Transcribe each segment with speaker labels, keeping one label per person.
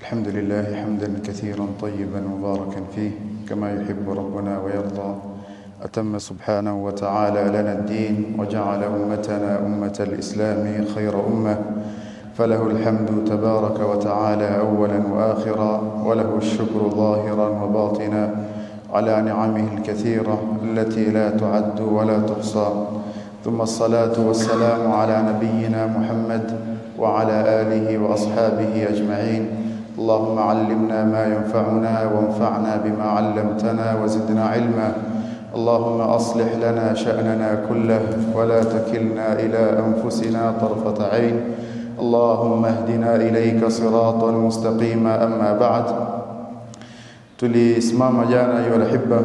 Speaker 1: الحمد لله حمدا كثيرا طيبا مباركا فيه كما يحب ربنا ويرضى أتم سبحانه وتعالى لنا الدين وجعل أمتنا أمة الإسلام خير أمة فله الحمد تبارك وتعالى أولا وآخرا وله الشكر ظاهرا وباطنا على نعمه الكثيرة التي لا تعد ولا تحصى ثم الصلاة والسلام على نبينا محمد وعلى آله وأصحابه أجمعين اللهم علمنا ما ينفعنا وانفعنا بما علمتنا وزدنا علما اللهم أصلح لنا شأننا كله ولا تكلنا إلى أنفسنا طرفة عين اللهم اهدنا إليك صراطا مستقيما أما بعد tulisimama jana ayu alhibba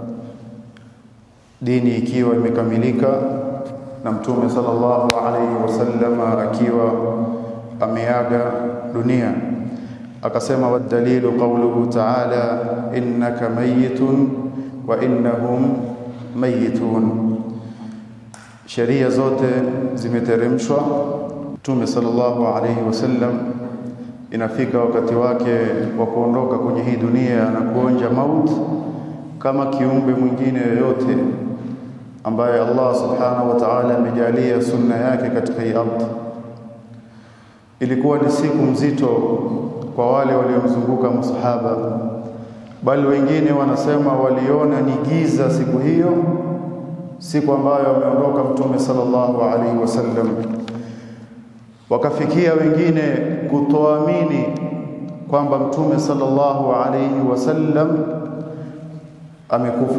Speaker 1: dini ikiwa imekamilika na mtume sallallahu alaihi wasallama akiwa ameaga dunia akasema wadalilu qawluhu ta'ala innaka mayitun wa innahum mayitun sheria zote zimeteremshwa mtume sallallahu alaihi wasallam inafika wakati wake wa kuondoka kwenye hii dunia na kuonja maut kama kiumbe mwingine yoyote ambaye Allah subhanahu wa ta'ala amejalia sunna yake katika hii ardhi. Ilikuwa ni siku mzito kwa wale waliomzunguka masahaba, bali wengine wanasema waliona ni giza siku hiyo, siku ambayo ameondoka Mtume sallallahu alaihi wasallam wakafikia wengine kutoamini kwamba mtume sallallahu alayhi wasallam amekufa.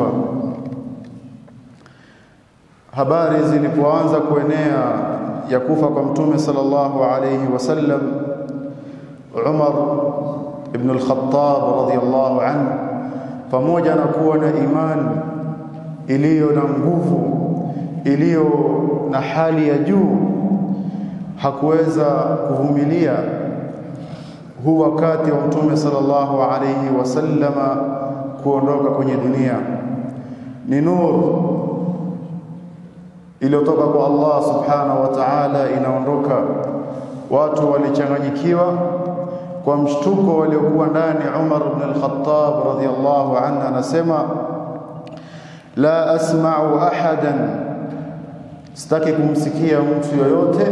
Speaker 1: Habari zilipoanza kuenea ya kufa kwa mtume sallallahu alayhi wasallam, Umar ibn al-Khattab radhiyallahu anhu, pamoja na kuwa na imani iliyo na nguvu, iliyo na hali ya juu hakuweza kuvumilia huu wakati wa mtume sallallahu alayhi wasallama kuondoka kwenye dunia. Ni nuru iliyotoka kwa Allah subhanahu wa ta'ala inaondoka. Watu walichanganyikiwa kwa mshtuko waliokuwa ndani. Umar ibn al-Khattab radhiyallahu anhu anasema la asma'u ahadan, sitaki kumsikia mtu yoyote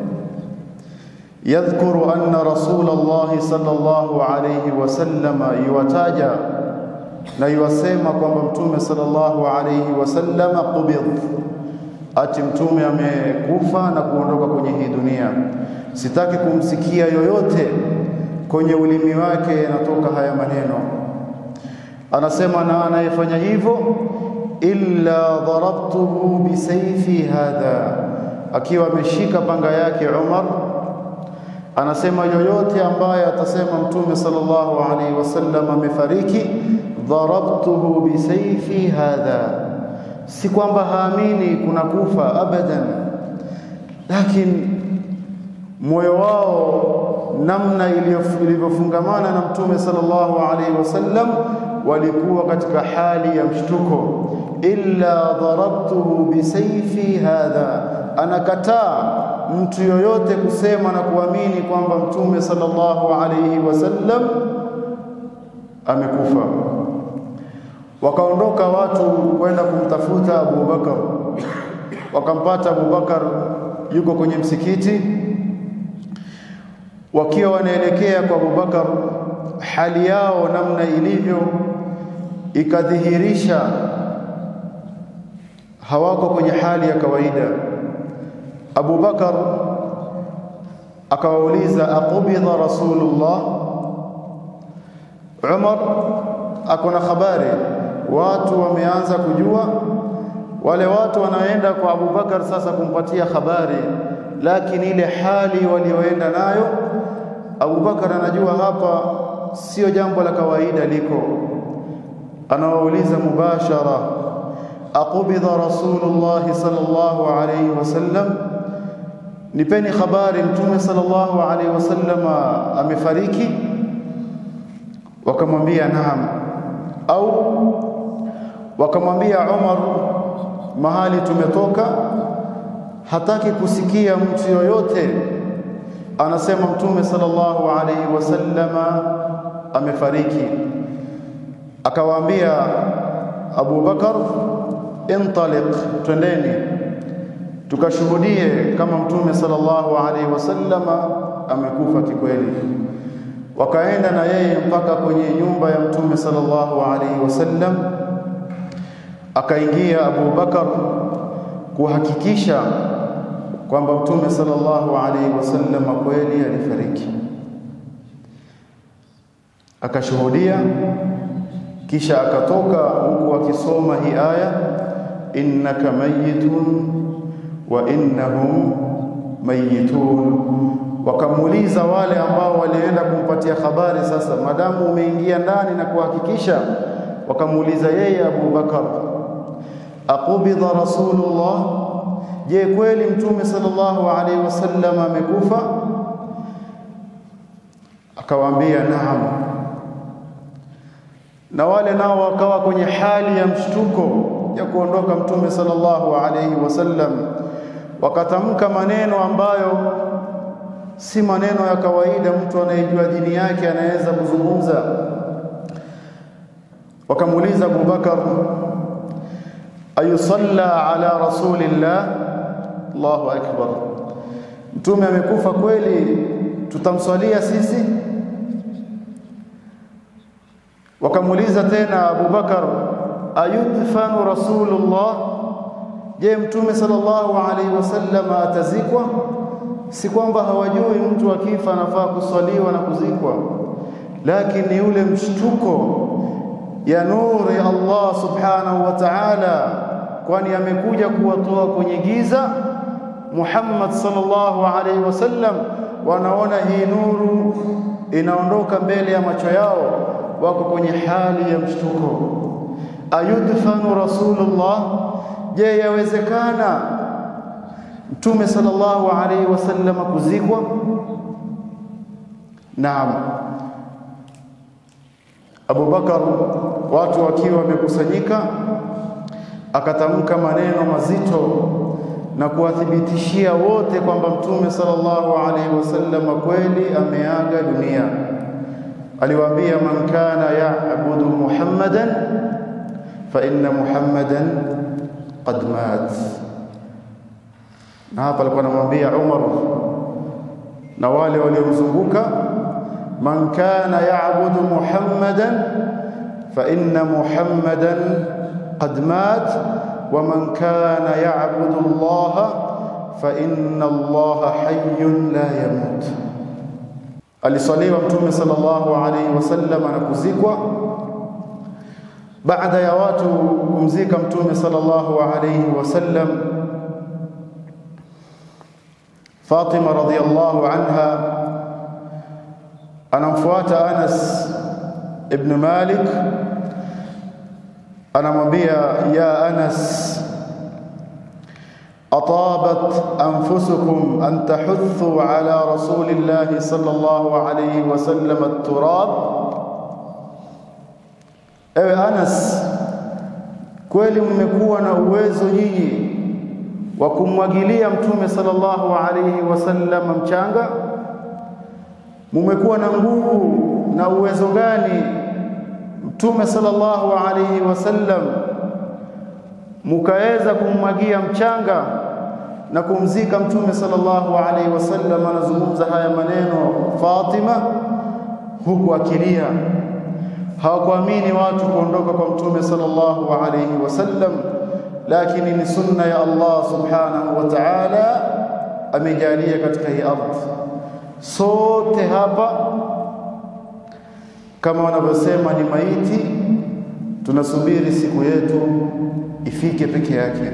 Speaker 1: yadhkuru anna rasulullah sallallahu alayhi wasallama yuwataja na yuwasema kwamba mtume sallallahu alayhi wasallama qubid, ati mtume amekufa na kuondoka kwenye hii dunia. Sitaki kumsikia yoyote kwenye ulimi wake yanatoka haya maneno. Anasema na anayefanya hivyo illa darabtuhu bisayfi hadha, akiwa ameshika panga yake Umar anasema yoyote ambaye atasema mtume sallallahu alaihi wasallam amefariki, dharabtuhu bisayfi hadha, si kwamba haamini kuna kufa abadan, lakini moyo wao namna ilivyofungamana na mtume sallallahu alaihi wasallam walikuwa katika hali ya mshtuko. illa dharabtuhu bisayfi hadha, anakataa mtu yoyote kusema na kuamini kwamba mtume sallallahu alayhi wasallam amekufa. Wakaondoka watu kwenda kumtafuta Abu Bakar, wakampata Abu Bakar yuko kwenye msikiti. Wakiwa wanaelekea kwa Abu Bakar, hali yao namna ilivyo ikadhihirisha hawako kwenye hali ya kawaida. Abu Bakar akawauliza aqubidha Rasulullah. Umar akona habari, watu wameanza kujua. Wale watu wanaenda kwa Abu Bakar sasa kumpatia habari, lakini ile hali walioenda nayo, Abu Bakar anajua hapa sio jambo la kawaida liko. Anawauliza mubashara, aqubidha Rasulullah sallallahu alayhi wasallam nipeni habari mtume sallallahu alaihi wasallam amefariki wakamwambia naam au wakamwambia Umar mahali tumetoka hataki kusikia mtu yoyote anasema mtume sallallahu alaihi wasallama amefariki akawaambia Abu Bakar intaliq twendeni tukashuhudie kama mtume sallallahu alaihi wasallama amekufa kikweli wakaenda na yeye mpaka kwenye nyumba ya mtume sallallahu alaihi wasallam akaingia Abu Bakar kuhakikisha kwamba mtume sallallahu alaihi wasallam kweli alifariki akashuhudia kisha akatoka huku akisoma hii aya innaka mayitun wa innahum mayitun wakamuuliza wale ambao walienda kumpatia habari sasa madamu umeingia ndani na kuhakikisha wakamuuliza yeye Abu Bakar aqubidha rasulullah je kweli mtume sallallahu alaihi wasallam amekufa akawaambia naam na wale nao wakawa kwenye hali ya mshtuko ya kuondoka mtume sallallahu alaihi wasallam wakatamka maneno ambayo si maneno ya kawaida mtu anayejua dini yake anaweza kuzungumza wakamuuliza Abu Bakar ayusalla ala rasulillah Allahu akbar mtume amekufa kweli tutamswalia sisi wakamuuliza tena Abu Bakar ayudfanu rasulullah je mtume sallallahu alaihi wasallam atazikwa si kwamba hawajui mtu akifa anafaa kuswaliwa na kuzikwa lakini yule mshtuko ya nuru ya Allah subhanahu wa ta'ala kwani amekuja kuwatoa kwenye giza Muhammad sallallahu alaihi wasallam wanaona hii nuru inaondoka mbele ya macho yao wako kwenye hali ya mshtuko ayudfanu rasulullah je yawezekana mtume sallallahu alaihi wasallam kuzikwa naam Abu Bakar watu wakiwa wamekusanyika akatamka maneno mazito na kuwathibitishia wote kwamba mtume sallallahu alaihi wasallam kweli ameaga dunia aliwaambia man kana ya'budu muhammadan fa inna muhammadan qad mat na hapa alikuwa anamwambia Umar na wale waliomzunguka man kana ya'budu muhammadan fa inna muhammadan qad mat wa man kana ya'budu Allah fa inna Allah hayyun la yamut alisaliwa mtume sallallahu alaihi wasallam na kuzikwa baada ya watu kumzika mtume sallallahu alaihi wasallam Fatima radhiyallahu anha anamfuata Anas ibn Malik anamwambia ya Anas أطابت أنفسكم أن تحثوا على رسول الله صلى الله عليه وسلم التراب ewe Anas kweli mmekuwa na uwezo nyinyi wa kumwagilia mtume sallallahu alaihi wasallam mchanga mmekuwa na nguvu na uwezo gani mtume sallallahu alaihi wasallam mukaweza kummwagia mchanga na kumzika mtume sallallahu alaihi wasallam anazungumza haya maneno Fatima huku akilia hawakuamini watu kuondoka kwa mtume sallallahu alaihi wasallam lakini ni sunna ya Allah subhanahu wa ta'ala amejalia katika hii ardhi sote hapa kama wanavyosema ni maiti tunasubiri siku yetu ifike peke yake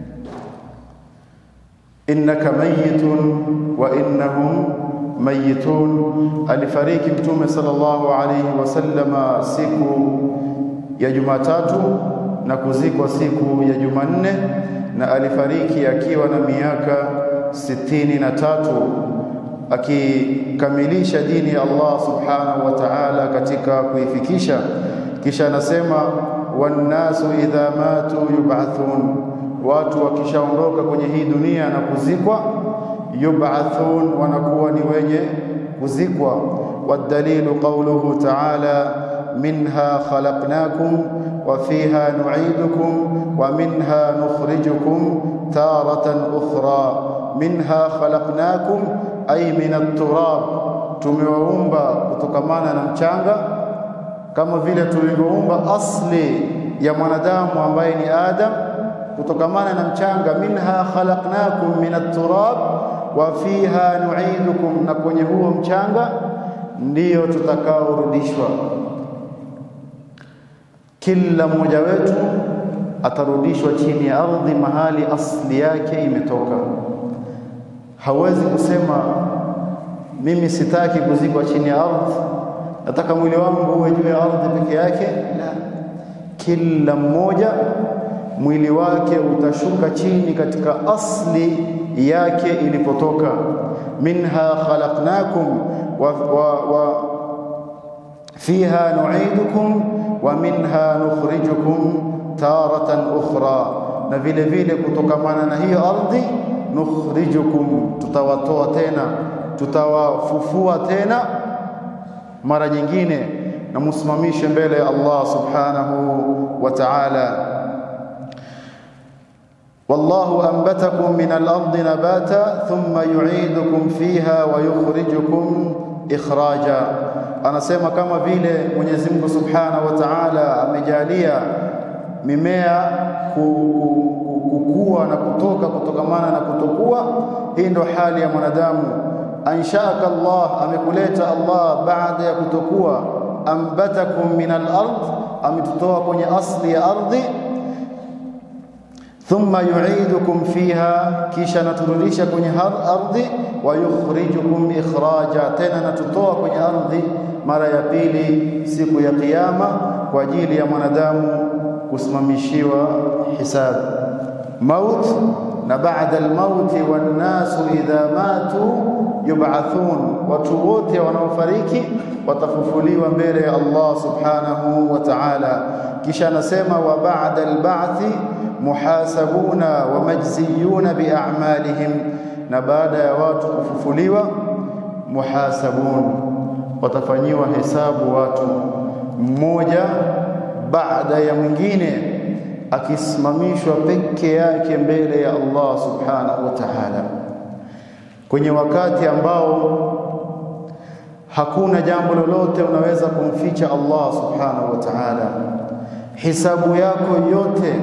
Speaker 1: innaka mayitun wa innahum mayitun alifariki mtume sallallahu alayhi wasallama siku ya Jumatatu na kuzikwa siku ya Jumanne na alifariki akiwa na miaka sitini na tatu akikamilisha dini ya Allah subhanahu wa ta'ala katika kuifikisha kisha anasema wannasu idha matu yub'athun watu wakishaondoka kwenye hii dunia na kuzikwa yub'athun, wanakuwa ni wenye kuzikwa. Wadalilu qawluhu ta'ala minha khalaqnakum wa fiha nu'idukum wa minha nukhrijukum taratan ukhra. Minha khalaqnakum ay min at-turab, tumewaumba kutokamana na mchanga kama vile tulivyoumba asli ya mwanadamu ambaye ni Adam kutokamana na mchanga. Minha khalaqnakum min at-turab wa fiha nu'idukum, na kwenye huo mchanga ndiyo tutakaorudishwa. Kila mmoja wetu atarudishwa chini ya ardhi, mahali asli yake imetoka. Hawezi kusema mimi sitaki kuzikwa chini ya ardhi, nataka mwili wangu uwe juu ya ardhi peke yake. La, kila mmoja mwili wake utashuka chini katika asli yake ilipotoka. minha khalaqnakum wa, wa, wa fiha nu'idukum wa minha nukhrijukum taratan ukhra, na vile vile kutokamana na hiyo ardhi nukhrijukum, tutawatoa tena, tutawafufua tena mara nyingine, na musimamishe mbele ya Allah subhanahu wa ta'ala. wallahu anbatakum min al-ardi nabata thumma yu'idukum fiha wa yukhrijukum ikhraja. Anasema kama vile Mwenyezi Mungu subhanahu wa ta'ala amejalia mimea kukua na kutoka kutokamana na kutokuwa. Hii ndo hali ya mwanadamu. Anshaka Allah, amekuleta Allah baada ya kutokuwa. Ambatakum min al-ard, ametutoa kwenye asli ya ardhi. Thumma yu'idukum fiha, kisha naturudisha kwenye ardhi. Wa yukhrijukum ikhraja, tena natutoa kwenye ardhi mara ya pili siku ya Kiyama kwa ajili ya mwanadamu kusimamishiwa hisabu maut na baada almauti, wannasu idha matu yub'athun, watu wote wanaofariki watafufuliwa mbele ya Allah subhanahu wa ta'ala. Kisha anasema wa ba'da alba'thi muhasabuna wa majziyuna bi'a'malihim, na baada ya watu kufufuliwa muhasabun, watafanyiwa hesabu watu mmoja baada ya mwingine akisimamishwa peke yake mbele ya Allah subhanahu wa ta'ala, kwenye wakati ambao hakuna jambo lolote unaweza kumficha Allah subhanahu wa ta'ala. Hisabu yako yote,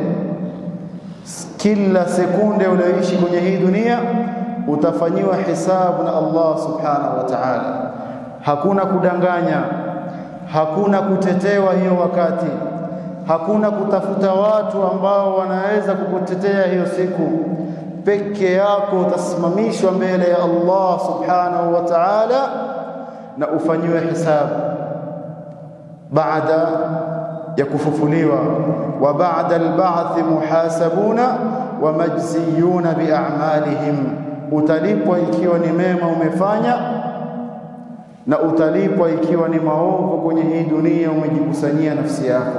Speaker 1: kila sekunde unayoishi kwenye hii dunia utafanyiwa hisabu na Allah subhanahu wa ta'ala. Hakuna kudanganya, hakuna kutetewa hiyo wakati hakuna kutafuta watu ambao wanaweza kukutetea hiyo siku. Peke yako utasimamishwa mbele ya Allah subhanahu wa ta'ala na ufanyiwe hisabu baada ya kufufuliwa. Wa ba'da al-ba'thi muhasabuna wa majziyuna bi'a'malihim, utalipwa ikiwa ni mema umefanya na utalipwa ikiwa ni maovu kwenye hii dunia umejikusanyia nafsi yako.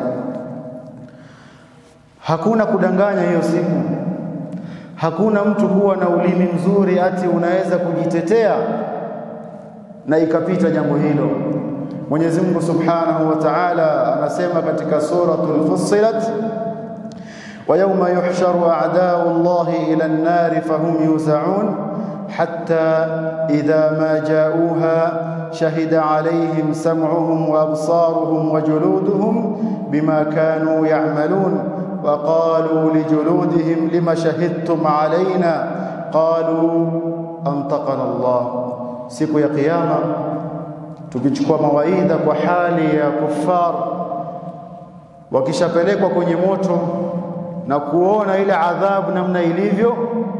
Speaker 1: Hakuna kudanganya hiyo siku. Hakuna mtu kuwa na ulimi mzuri ati unaweza kujitetea na ikapita jambo hilo. Mwenyezi Mungu Subhanahu wa Ta'ala anasema katika suratul Fussilat, wa yawma yuhsharu a'da'u Allahi ila an-nari fahum yuza'un hatta idha ma ja'uha shahida alayhim sam'uhum wa absaruhum wa juluduhum bima kanu ya'malun وقالوا لجلودهم لما شهدتم علينا قالوا أنطقنا الله siku ya kiyama tukichukua mawaidha kwa hali ya kufar wakishapelekwa kwenye moto na kuona ile adhabu namna ilivyo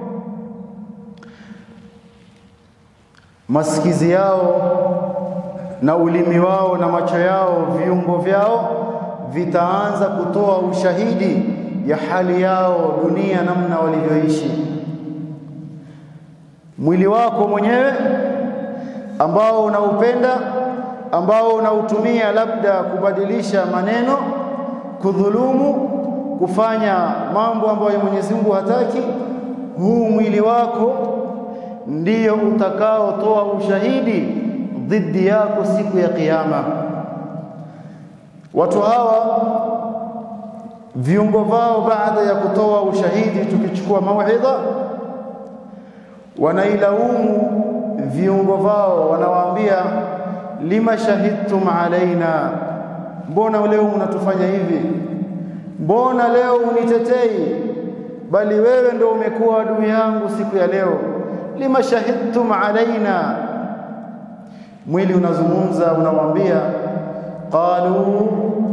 Speaker 1: masikizi yao na ulimi wao na macho yao viungo vyao vitaanza kutoa ushahidi ya hali yao dunia, namna walivyoishi. Mwili wako mwenyewe ambao unaupenda, ambao unautumia labda kubadilisha maneno, kudhulumu, kufanya mambo ambayo Mwenyezi Mungu hataki, huu mwili wako ndiyo utakaotoa ushahidi dhidi yako siku ya kiyama. Watu hawa viungo vao baada ya kutoa ushahidi, tukichukua mauidha, wanailaumu viungo vao, wanawaambia lima shahidtum alaina, mbona leo mnatufanya hivi? Mbona leo unitetei, bali wewe ndio umekuwa adui yangu siku ya leo. Lima shahidtum alaina, mwili unazungumza, unawambia qalu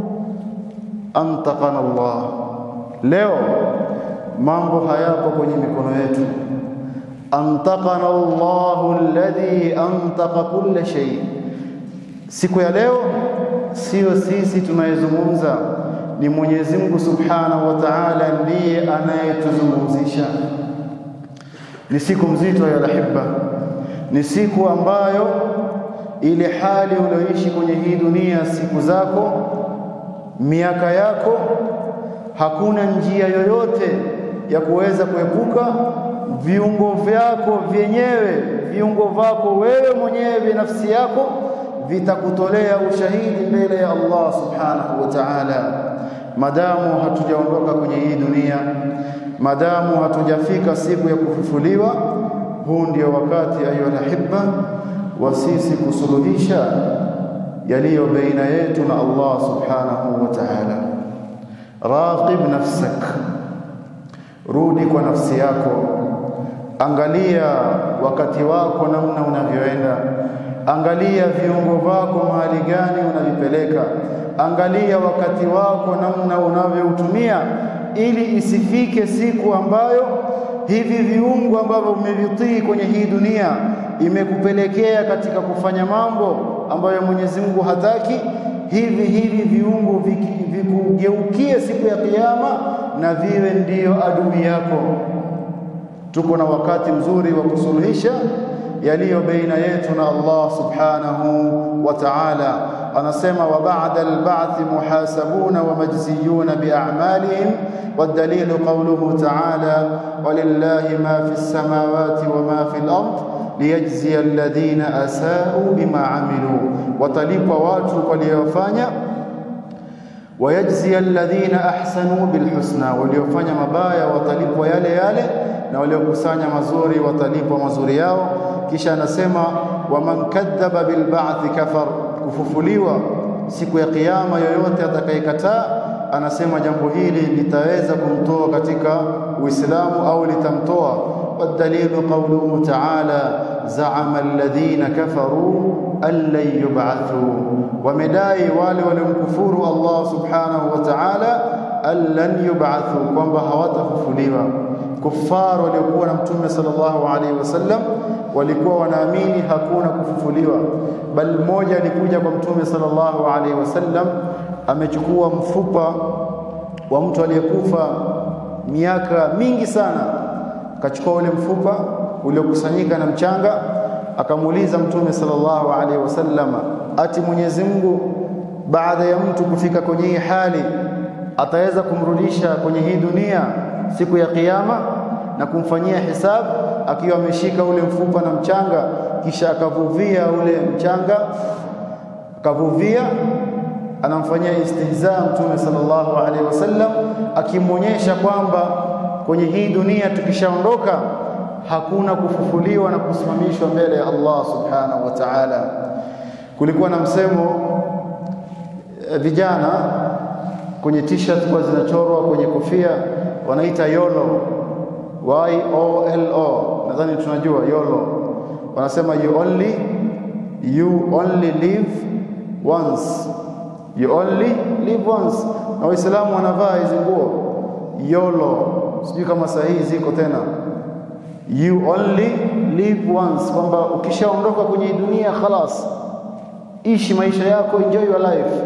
Speaker 1: antaqana Allah, leo mambo hayapo kwenye mikono yetu. Antaqana Allahu alladhi antaqa kulla shay, siku ya leo sio sisi tunayezungumza, ni Mwenyezi Mungu Subhanahu wa Ta'ala ndiye anayetuzungumzisha. Ni siku mzito ya lahibba, ni siku ambayo ile hali ulioishi kwenye hii dunia, siku zako, miaka yako, hakuna njia yoyote ya kuweza kuepuka viungo vyako vyenyewe, viungo vyako wewe mwenyewe, nafsi yako vitakutolea ushahidi mbele ya Allah subhanahu wa ta'ala, madamu hatujaondoka kwenye hii dunia, madamu hatujafika siku ya kufufuliwa. Huu ndio wakati ayuha hibba wa sisi kusuluhisha yaliyo baina yetu na Allah subhanahu wa ta'ala. Raqib nafsak, rudi kwa nafsi yako, angalia wakati wako namna unavyoenda Angalia viungo vyako mahali gani unavipeleka. Angalia wakati wako namna unavyoutumia, ili isifike siku ambayo hivi viungo ambavyo umevitii kwenye hii dunia imekupelekea katika kufanya mambo ambayo Mwenyezi Mungu hataki. Hivi hivi viungo vikugeukie siku ya Kiyama na viwe ndiyo adui yako. Tuko na wakati mzuri wa kusuluhisha yaliyo baina yetu na Allah subhanahu wa ta'ala. Anasema wa ba'da al-ba'th muhasabuna wa majziyuna bi a'malihim wad-dalilu qawluhu ta'ala walillahi ma fi as-samawati wa ma fi al-ard liyajziya alladhina asa'u bima 'amilu, watalipwa watu waliyofanya wayajziya alladhina ahsanu bilhusna, waliofanya mabaya watalipwa yale yale, na waliokusanya mazuri watalipwa mazuri yao. Kisha anasema waman kadhaba bilba'thi kafar, kufufuliwa siku ya kiyama, yoyote atakayekataa, anasema jambo hili litaweza kumtoa katika Uislamu au litamtoa. Wadalilu qawluhu ta'ala zaama alladhina kafaru an lan yub'athu, wamedai wale waliomkufuru Allah subhanahu wa ta'ala an lan yub'athu, kwamba hawatafufuliwa. Kuffar waliokuwa na Mtume sallallahu alaihi wasallam walikuwa wanaamini hakuna kufufuliwa, bal mmoja alikuja kwa Mtume sallallahu alaihi wasallam amechukua mfupa wa mtu aliyekufa miaka mingi sana, akachukua ule mfupa uliokusanyika na mchanga, akamuuliza Mtume sallallahu alaihi wasallam, ati Mwenyezi Mungu baada ya mtu kufika kwenye hii hali ataweza kumrudisha kwenye hii dunia siku ya Kiyama na kumfanyia hisabu akiwa ameshika ule mfupa na mchanga, kisha akavuvia ule mchanga, akavuvia, anamfanyia istihza Mtume sallallahu alaihi wasallam, akimwonyesha kwamba kwenye hii dunia tukishaondoka hakuna kufufuliwa na kusimamishwa mbele ya Allah subhanahu wa ta'ala. Kulikuwa na msemo vijana kwenye t-shirt kwa zinachorwa kwenye kofia wanaita YOLO, Y O L O, nadhani tunajua YOLO. Wanasema you only you only live once, you only live once. Na Waislamu wanavaa hizi nguo YOLO, sijui kama sahihi ziko tena, you only live once, kwamba ukishaondoka kwenye dunia khalas, ishi maisha yako, enjoy your life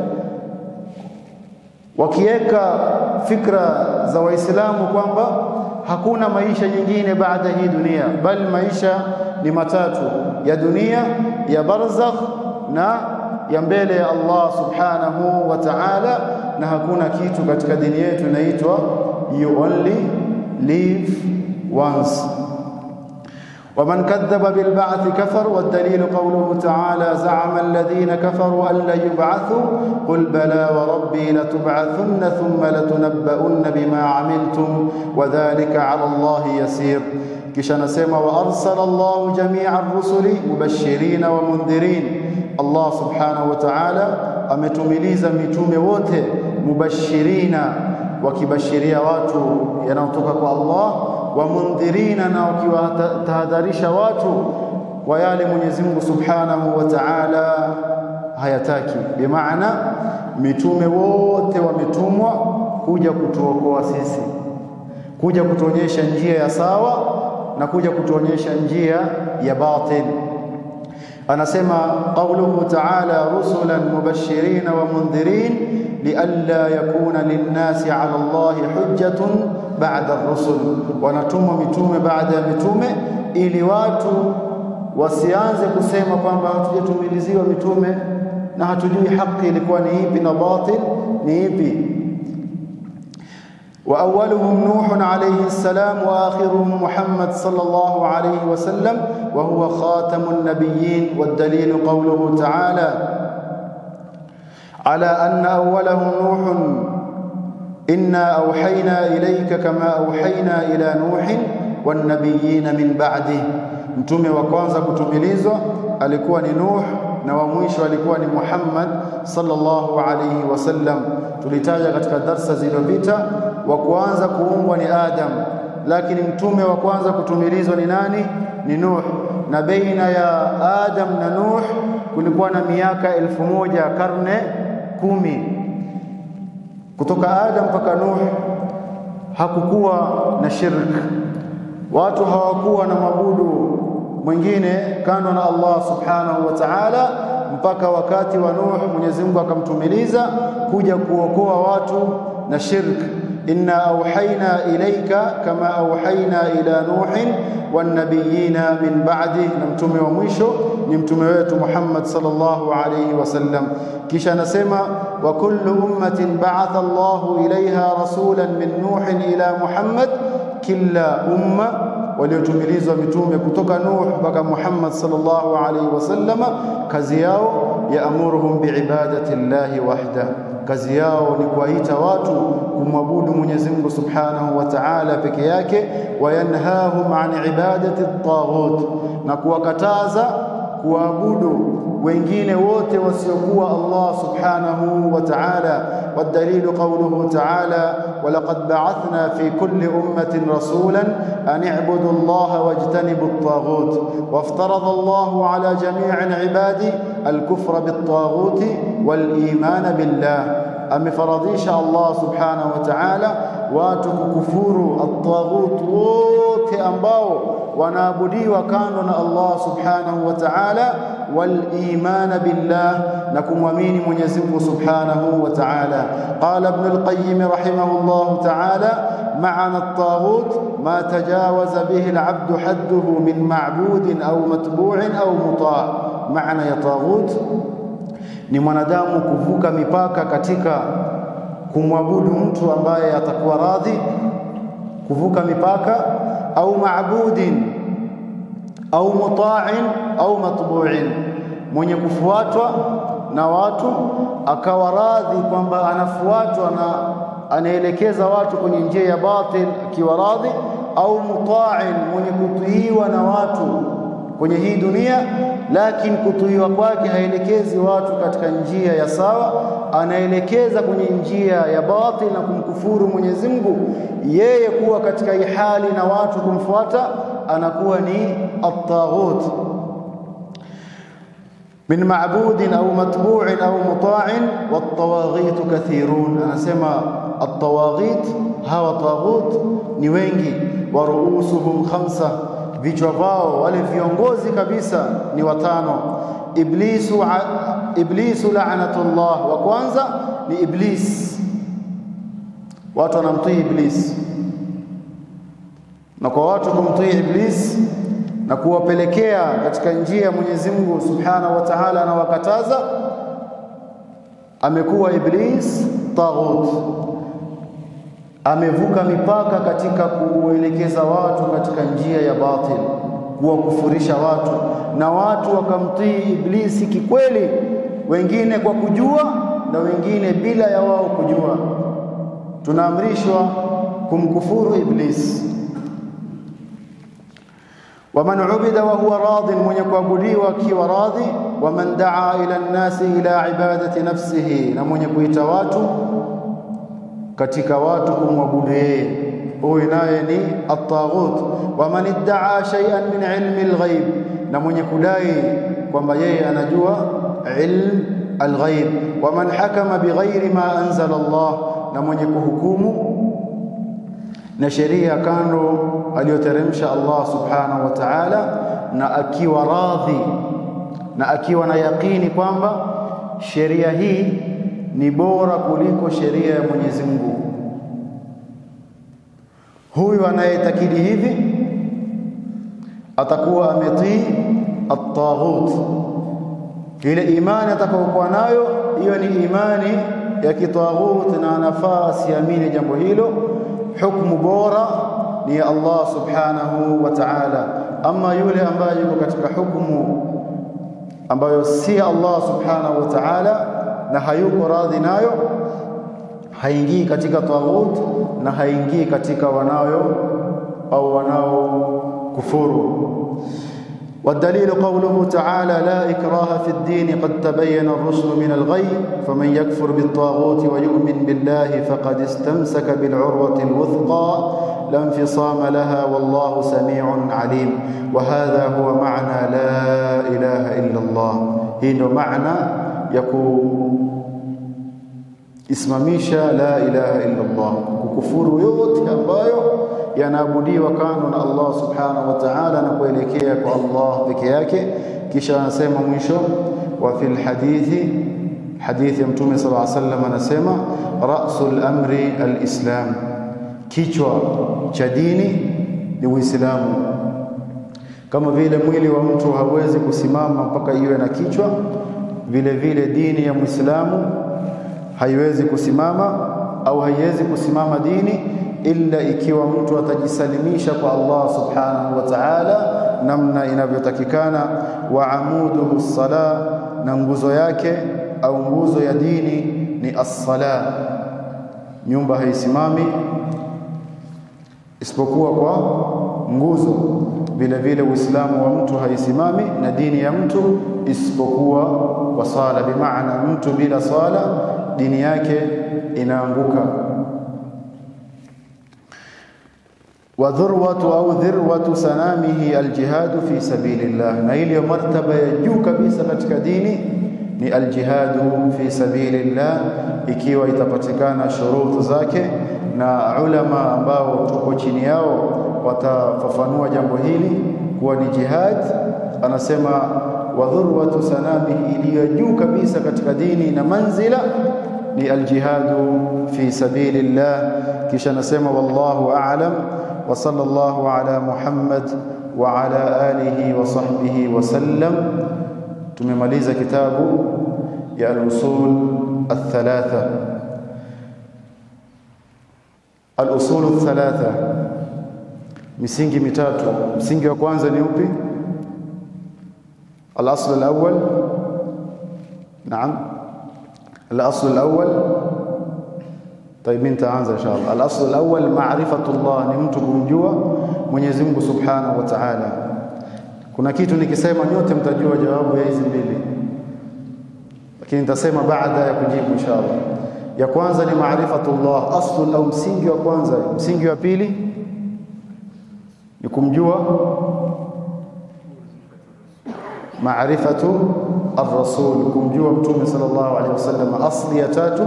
Speaker 1: wakiweka fikra za Waislamu kwamba hakuna maisha nyingine baada hii dunia, bali maisha ni matatu, ya dunia, ya barzakh na ya mbele ya Allah subhanahu wa ta'ala, na hakuna kitu katika dini yetu inaitwa you only live once. ومن كذب بالبعث كفر والدليل قوله تعالى زعم الذين كفروا أن لن يبعثوا قل بلى وربي لتبعثن ثم لتنبؤن بما عملتم وذلك على الله يسير kisha anasema wa arsala Allahu jamia rusuli mubashirina wa mundhirin. Allah subhanahu wa ta'ala ametumiliza mitume wote mubashirina, wakibashiria watu yanayotoka kwa Allah, wa mundhirina, na wakiwatahadharisha watu kwa yale Mwenyezi Mungu subhanahu wa ta'ala hayataki. Bimaana mitume wote wametumwa kuja kutuokoa sisi, kuja kutuonyesha njia ya sawa na kuja kutuonyesha njia ya batil. Anasema qauluhu ta'ala rusulan mubashirin wa mundhirin lialla yakuna linnasi ala Allahi hujjatun ba'da ar-rusul, wanatumwa mitume baada ya mitume ili watu wasianze kusema kwamba hatujatumiliziwa mitume na hatujui haki ilikuwa ni ipi na batil ni ipi. وأولهم نوح عليه السلام وآخرهم محمد صلى الله عليه وسلم وهو خاتم النبيين والدليل قوله تعالى على أن أولهم نوح إنا أوحينا إليك كما أوحينا إلى نوح والنبيين من بعده mtume wa kwanza kutumilizwa alikuwa ni Nuh na wa mwisho alikuwa ni Muhammad sallallahu alayhi wasallam. Tulitaja katika darsa zilizopita, wa kwanza kuumbwa ni Adam, lakini mtume wa kwanza kutumilizwa ni nani? Ni Nuh, na baina ya Adam na Nuh kulikuwa na miaka elfu moja karne kumi. Kutoka Adam mpaka Nuh hakukuwa na shirk, watu hawakuwa na mabudu mwingine kando na Allah subhanahu wa ta'ala, mpaka wakati wa Nuh Mwenyezi Mungu akamtumiliza kuja kuokoa watu na shirk. inna auhaina ilaika kama auhaina ila nuhin wannabiyina min ba'di, na mtume wa mwisho ni mtume wetu Muhammad sallallahu alayhi wasallam. Kisha anasema wa kullu ummatin ba'atha Allahu ilaiha rasulan min nuhin ila Muhammad, kila umma waliotumilizwa mitume kutoka Nuh mpaka Muhammad sallallahu alaihi wasallama, kazi yao yaamuruhum biibadati llahi wahda, kazi yao ni kuwaita watu kumwabudu Mwenyezi Mungu subhanahu wa ta'ala peke yake, wayanhahum an ibadati taghut, na kuwakataza kuabudu wengine wote wasiokuwa Allah subhanahu wa ta'ala. Wadalilu qawluhu ta'ala walaqad ba'athna fi kulli ummatin rasulan an i'budu Allaha wajtanibu at-taghut waftarada Allahu ala jami'i ibadi al-kufra bit-taghut wal-iman billah, amefaradhisha Allah subhanahu wa ta'ala watu kukufuru at-taghut wote ambao wanaabudiwa kando na Allah subhanahu wa ta'ala والايمان بالله نكم ومين منيزم سبحانه وتعالى قال ابن القيم رحمه الله تعالى معنى الطاغوت ما تجاوز به العبد حده من معبود او متبوع او مطاع معنى يا طاغوت ni mwanadamu kuvuka mipaka katika kumwabudu mtu ambaye atakuwa radhi kuvuka mipaka au maabudin au muta'in au matbu'in, mwenye kufuatwa na watu akawa radhi kwamba anafuatwa na anaelekeza watu kwenye njia ya batil akiwa radhi, au muta'in, mwenye kutiiwa na watu kwenye hii dunia, lakini kutiiwa kwake haelekezi watu katika njia ya sawa, anaelekeza kwenye njia ya batil na kumkufuru Mwenyezi Mungu. Yeye kuwa katika hii hali na watu kumfuata anakuwa ni at-taghut min ma'budin au matbu'in au muta'in wat-tawaghit kathirun. Anasema at-tawaghit, hawa taghut ni wengi, wa ruusuhum khamsa, vichwa vao wale viongozi kabisa ni watano. Iblisu, iblisu la'natullah, wa kwanza ni Iblis, watu wanamtii Iblis na kwa watu kumtii Iblis na kuwapelekea katika njia ya Mwenyezi Mungu Subhanahu wa Ta'ala, anawakataza amekuwa Iblis taghut, amevuka mipaka katika kuelekeza watu katika njia ya batil.
Speaker 2: kuwakufurisha watu na watu wakamtii Iblisi kikweli, wengine kwa kujua na wengine bila ya wao kujua. Tunaamrishwa kumkufuru Iblisi. waman ubida wa huwa radin, mwenye kuabudiwa akiwa radhi. Waman daa ila nnasi ila ibadati nafsihi, na mwenye kuita watu katika watu kumwabudu yeye, huyu naye ni at-taghut. Waman iddaa shay'an min ilmi al-ghaib, na mwenye kudai kwamba yeye anajua ilm al-ghaib. Waman hakama bighairi ma anzala Allah, na mwenye kuhukumu na sheria kando aliyoteremsha Allah subhanahu wa ta'ala, na akiwa radhi na akiwa na yaqini kwamba sheria hii ni bora kuliko sheria ya Mwenyezi Mungu. Huyu anayetakidi hivi atakuwa ametii at-taghut. Ile imani atakayokuwa nayo hiyo ni imani ya kitaghut, na anafaa asiamini jambo hilo. Hukmu bora ni ya Allah subhanahu wa ta'ala. Ama yule ambaye yuko katika hukumu ambayo si Allah subhanahu wa ta'ala na hayuko radhi nayo, haingii katika taghut na haingii katika wanayo au wanao kufuru. والدليل قوله تعالى لا إكراه في الدين قد تبين الرشد من الغي فمن يكفر بالطاغوت ويؤمن بالله فقد استمسك بالعروة الوثقى لا انفصام لها والله سميع عليم وهذا هو معنى لا إله إلا الله هنا معنى يكون isimamisha la ilaha illa Allah, kukufuru yote ambayo yanaabudiwa kando na Allah subhanahu wa ta'ala na kuelekea kwa Allah peke yake. Kisha anasema mwisho, wa fil hadithi, hadithi ya Mtume sallallahu alaihi wasallam anasema, rasul amri alislam, kichwa cha dini ni Uislamu. Kama vile mwili wa mtu hawezi kusimama mpaka iwe na kichwa, vile vile dini ya Muislamu haiwezi kusimama au haiwezi kusimama dini illa ikiwa mtu atajisalimisha kwa Allah subhanahu wa ta'ala namna inavyotakikana. wa amuduhu sala, na nguzo yake au nguzo ya dini ni as-sala. Nyumba haisimami isipokuwa kwa nguzo. Vile vile Uislamu wa mtu haisimami na dini ya mtu isipokuwa kwa sala, bimaana mtu bila sala dini yake inaanguka. wa dhurwatu au dhirwatu sanamihi aljihadu fi sabilillah, na ile martaba ya juu kabisa katika dini ni aljihadu fi sabilillah, ikiwa itapatikana shurutu zake, na ulama ambao tuko chini yao watafafanua jambo hili kuwa ni jihad. Anasema wa dhurwatu sanamihi, iliyo juu kabisa katika dini na manzila ni aljihadu fi sabilillah. Kisha anasema wallahu a'lam wa sallallahu ala Muhammad wa ala alihi wa sahbihi wa sallam. Tumemaliza kitabu ya al-usul al-thalatha. Al-usul al-thalatha, misingi mitatu. Msingi wa kwanza ni upi? الأصل الأول نعم الأصل الأول طيب مين تانza إن شاء الله الأصل الأول معرفة الله ni mtu kumjua Mwenyezi Mungu Subhanahu wa Ta'ala kuna kitu nikisema nyote mtajua jawabu ya hizi mbili lakini nitasema baada ya kujibu inshallah ya kwanza ni maarifatullah aslu au msingi wa kwanza msingi wa pili ni kumjua maarifatu ar-rasul kumjua mtume sallallahu alaihi wasallam asli ya tatu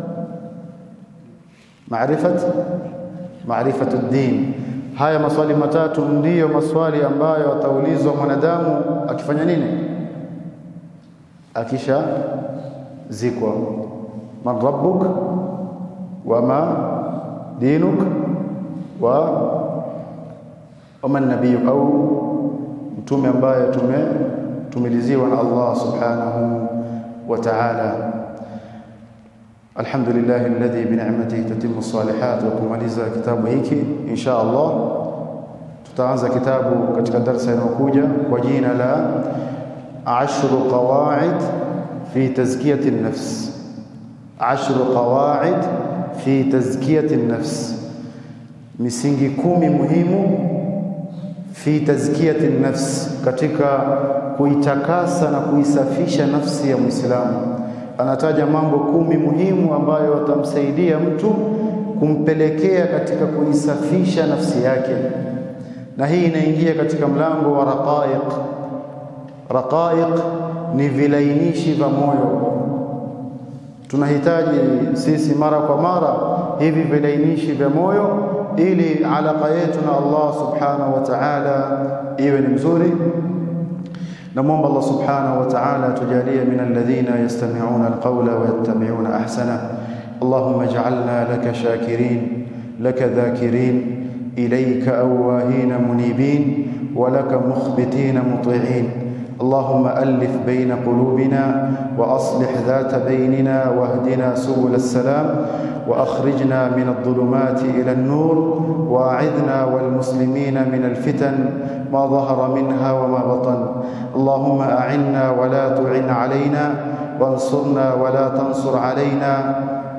Speaker 2: maarifat maarifatu din haya maswali matatu ndiyo maswali ambayo ataulizwa mwanadamu akifanya nini akisha zikwa man rabbuk wama dinuk wa waman nabiyuk au mtume ambaye tume tumiliziwa na Allah subhanahu wa ta'ala alhamdulillah alladhi bi ni'matihi tatimmu salihat wa kumaliza kitabu hiki insha Allah tutaanza kitabu katika darasa inayokuja kwa jina la ashru qawaid fi tazkiyati an-nafs ashru qawaid fi tazkiyati an-nafs misingi kumi muhimu fi tazkiyati nafs, katika kuitakasa na kuisafisha nafsi ya Muislamu. Anataja mambo kumi muhimu ambayo watamsaidia mtu kumpelekea katika kuisafisha nafsi yake, na hii inaingia katika mlango wa raqaiq. Raqaiq ni vilainishi vya moyo. Tunahitaji sisi mara kwa mara hivi vilainishi vya moyo ili alaka yetu na Allah subhanahu wa ta'ala iwe ni mzuri. Namwomba Allah subhanahu wa ta'ala tujalie min alladhina yastami'una alqawla wa yattabi'una ahsana. Allahumma ij'alna laka shakirin laka dhakirin ilayka awwahina munibin wa laka mukhbitina muti'in. اللهم ألف بين قلوبنا وأصلح ذات بيننا واهدنا سبل السلام وأخرجنا من الظلمات إلى النور وأعذنا والمسلمين من الفتن ما ظهر منها وما بطن اللهم أعنا ولا تعن علينا وانصرنا ولا تنصر علينا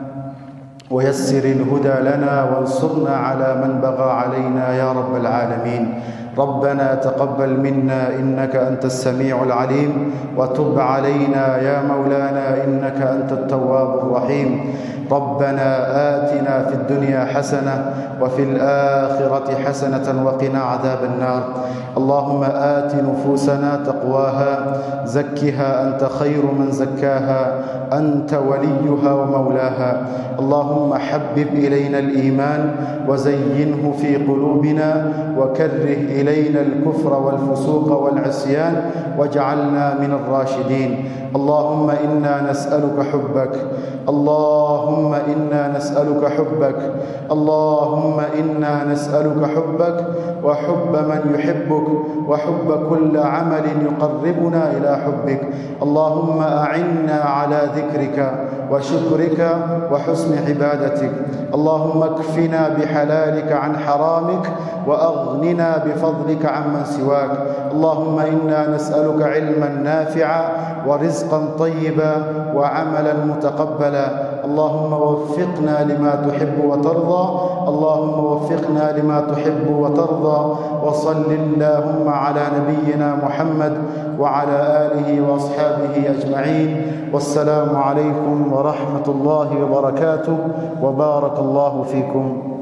Speaker 2: ويسر الهدى لنا وانصرنا على من بغى علينا يا رب العالمين ربنا تقبل منا انك انت السميع العليم وتب علينا يا مولانا انك انت التواب الرحيم ربنا آتنا في الدنيا حسنة وفي الآخرة حسنة وقنا عذاب النار اللهم آت نفوسنا تقواها زكها أنت خير من زكاها أنت وليها ومولاها اللهم حبب إلينا الإيمان وزينه في قلوبنا وكره إلينا الكفر والفسوق والعصيان واجعلنا من الراشدين اللهم إنا نسألك حبك اللهم إنا نسألك حبك اللهم إنا نسألك حبك وحب من يحبك وحب كل عمل يقربنا إلى حبك اللهم أعنا على ذكرك وشكرك وحسن عبادتك اللهم اكفنا بحلالك عن حرامك وأغننا بفضلك عمن سواك اللهم إنا نسألك علما نافعا ورزقا طيبا وعملا متقبلا اللهم وفقنا لما تحب وترضى اللهم وفقنا لما تحب وترضى وصل اللهم على نبينا محمد وعلى آله وأصحابه أجمعين والسلام عليكم ورحمة الله وبركاته وبارك الله فيكم